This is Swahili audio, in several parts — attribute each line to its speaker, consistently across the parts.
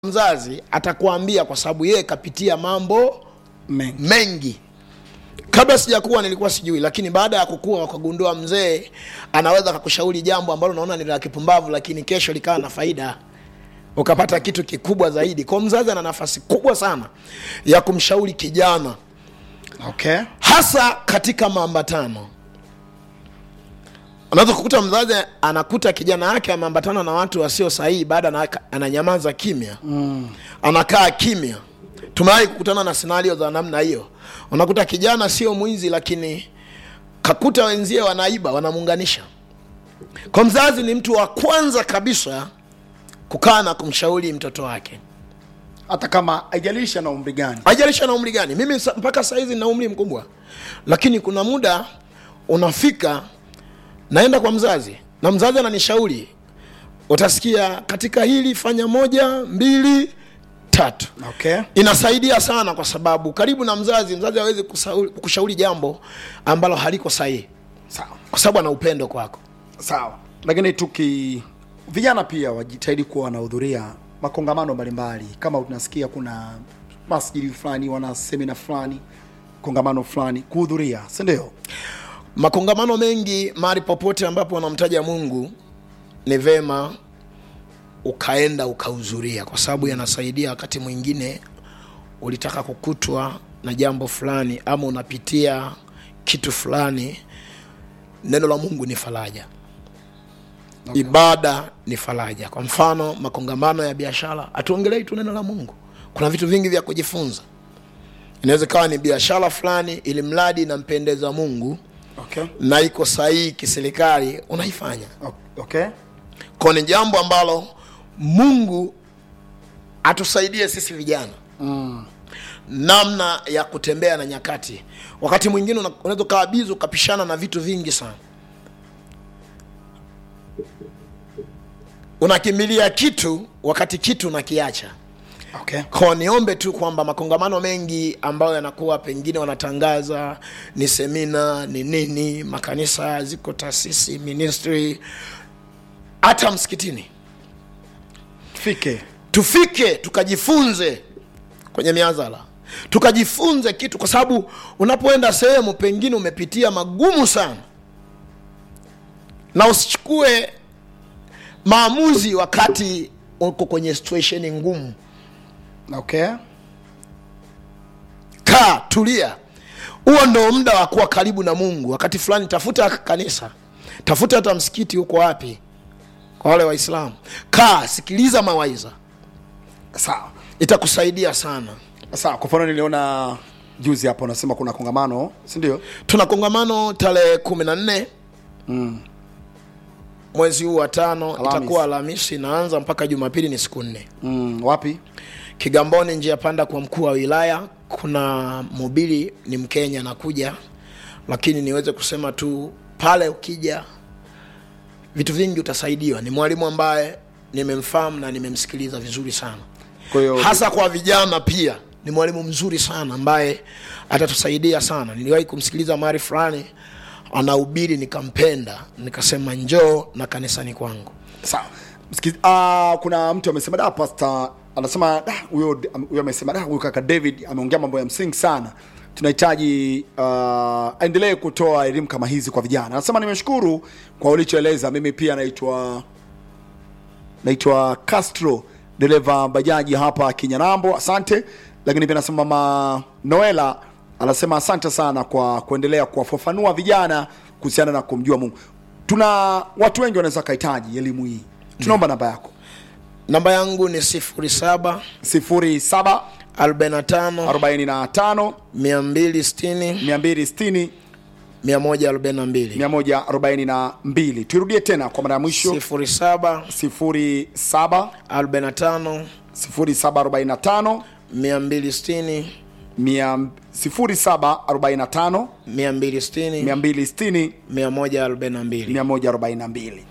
Speaker 1: mzazi atakuambia kwa sababu yeye kapitia mambo
Speaker 2: Mengi.
Speaker 1: mengi kabla sijakuwa nilikuwa sijui lakini baada ya kukua wakagundua mzee anaweza kakushauri jambo ambalo unaona ni la kipumbavu lakini kesho likawa na faida ukapata kitu kikubwa zaidi kwa mzazi ana nafasi kubwa sana ya kumshauri kijana
Speaker 2: Okay.
Speaker 1: hasa katika maambatano unaweza kukuta mzazi anakuta kijana wake ameambatana na watu wasio sahihi baada na ananyamaza kimya mm. anakaa kimya tumewahi kukutana na scenario za namna hiyo unakuta kijana sio mwizi lakini kakuta wenzie wanaiba wanamuunganisha kwa mzazi ni mtu wa kwanza kabisa kukaa na kumshauri mtoto wake
Speaker 2: Hata kama haijalishi ana umri gani.
Speaker 1: haijalishi na umri gani mimi sa- mpaka sahizi na umri mkubwa lakini kuna muda unafika naenda kwa mzazi na mzazi ananishauri utasikia katika hili fanya moja mbili tatu
Speaker 2: Okay.
Speaker 1: inasaidia sana kwa sababu karibu na mzazi mzazi hawezi kusauri- kushauri jambo ambalo haliko sahihi
Speaker 2: Sawa.
Speaker 1: kwa sababu ana upendo kwako
Speaker 2: Sawa. Lakini tuki vijana pia wajitahidi kuwa wanahudhuria makongamano mbalimbali kama tunasikia kuna masjidi fulani wana semina fulani kongamano fulani kuhudhuria si ndio
Speaker 1: makongamano mengi mahali popote ambapo wanamtaja mungu ni vema ukaenda ukahudhuria kwa sababu yanasaidia wakati mwingine ulitaka kukutwa na jambo fulani ama unapitia kitu fulani neno la mungu ni faraja okay. ibada ni faraja kwa mfano makongamano ya biashara hatuongelei tu neno la mungu kuna vitu vingi vya kujifunza inaweza ikawa ni biashara fulani ili mradi inampendeza mungu
Speaker 2: okay.
Speaker 1: na iko sahihi kiserikali unaifanya
Speaker 2: okay.
Speaker 1: kwa ni jambo ambalo mungu atusaidie sisi vijana mm. namna ya kutembea na nyakati wakati mwingine una- unaweza ukawa bizi ukapishana na vitu vingi sana unakimbilia kitu wakati kitu unakiacha
Speaker 2: Okay.
Speaker 1: ko niombe tu kwamba makongamano mengi ambayo yanakuwa pengine wanatangaza ni semina ni nini makanisa ziko taasisi ministry hata msikitini
Speaker 2: Fike.
Speaker 1: tufike tukajifunze kwenye miazala tukajifunze kitu kwa sababu unapoenda sehemu pengine umepitia magumu sana na usichukue maamuzi wakati uko kwenye situation ngumu
Speaker 2: Okay.
Speaker 1: kaa tulia huo ndo muda wa kuwa karibu na mungu wakati fulani tafuta kanisa tafuta hata msikiti huko wapi kwa wale waislamu kaa sikiliza mawaidha
Speaker 2: Sawa.
Speaker 1: itakusaidia sana
Speaker 2: Sawa, kwa mfano niliona juzi hapo unasema kuna kongamano, si ndio?
Speaker 1: tuna kongamano tarehe kumi na nne mwezi huu wa tano
Speaker 2: Alhamis.
Speaker 1: itakuwa alhamisi inaanza mpaka jumapili ni siku nne
Speaker 2: Mm, wapi?
Speaker 1: kigamboni njia panda kwa mkuu wa wilaya kuna mhubiri ni mkenya anakuja lakini niweze kusema tu pale ukija vitu vingi utasaidiwa ni mwalimu ambaye nimemfahamu na nimemsikiliza vizuri sana
Speaker 2: Kwa hiyo
Speaker 1: hasa kwa vijana pia ni mwalimu mzuri sana ambaye atatusaidia sana niliwahi kumsikiliza mahali fulani anahubiri nikampenda nikasema njoo na kanisani kwangu
Speaker 2: sawa. Msikiz, uh, kuna mtu amesema da pastor anasema da huyo huyo amesema da huyo kaka David ameongea mambo ya msingi sana. Tunahitaji uh, aendelee kutoa elimu kama hizi kwa vijana. Anasema nimeshukuru kwa ulichoeleza. Mimi pia naitwa naitwa Castro dereva bajaji hapa Kinyanambo, asante. Lakini pia nasema mama Noela anasema asante sana kwa kuendelea kuwafafanua vijana kuhusiana na kumjua Mungu. Tuna watu wengi wanaweza kahitaji elimu hii, tunaomba namba yako
Speaker 1: namba yangu ni 07
Speaker 2: 07
Speaker 1: 45
Speaker 2: 45
Speaker 1: 260
Speaker 2: 260
Speaker 1: 142
Speaker 2: 142. Tuirudie tena kwa mara ya mwisho
Speaker 1: 07
Speaker 2: 07
Speaker 1: 45
Speaker 2: 0745
Speaker 1: 260
Speaker 2: mia- 0745
Speaker 1: 260
Speaker 2: 260
Speaker 1: 142
Speaker 2: 142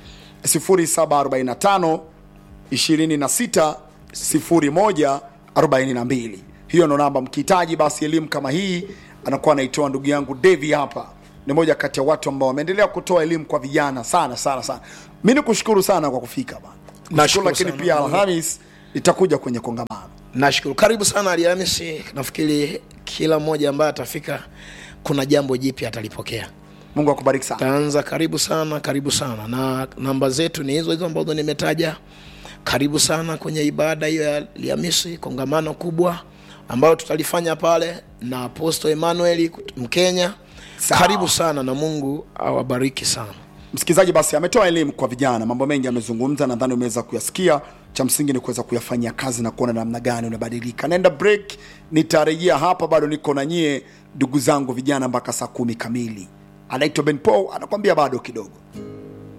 Speaker 2: 0745 26 01 42 hiyo ndo namba mkihitaji basi elimu kama hii anakuwa anaitoa ndugu yangu devi hapa ni moja kati ya watu ambao wameendelea kutoa elimu kwa vijana sana sana sana mi ni kushukuru sana kwa kufika bana
Speaker 1: Nashukuru
Speaker 2: lakini
Speaker 1: sana.
Speaker 2: pia alhamis itakuja kwenye kongamano
Speaker 1: nashukuru karibu sana alhamisi nafikiri kila mmoja ambaye atafika kuna jambo jipya atalipokea
Speaker 2: mungu akubariki sana
Speaker 1: taanza karibu sana karibu sana na namba zetu ni hizo hizo ambazo nimetaja karibu sana kwenye ibada hiyo ya alhamisi kongamano kubwa ambayo tutalifanya pale na aposto emmanuel mkenya
Speaker 2: Sawa.
Speaker 1: karibu sana na mungu awabariki sana
Speaker 2: msikilizaji basi ametoa elimu kwa vijana mambo mengi amezungumza nadhani umeweza kuyasikia cha msingi ni kuweza kuyafanyia kazi na kuona namna gani unabadilika naenda break nitarejea hapa bado niko na nyie ndugu zangu vijana mpaka saa kumi kamili anaitwa ben paul anakwambia bado kidogo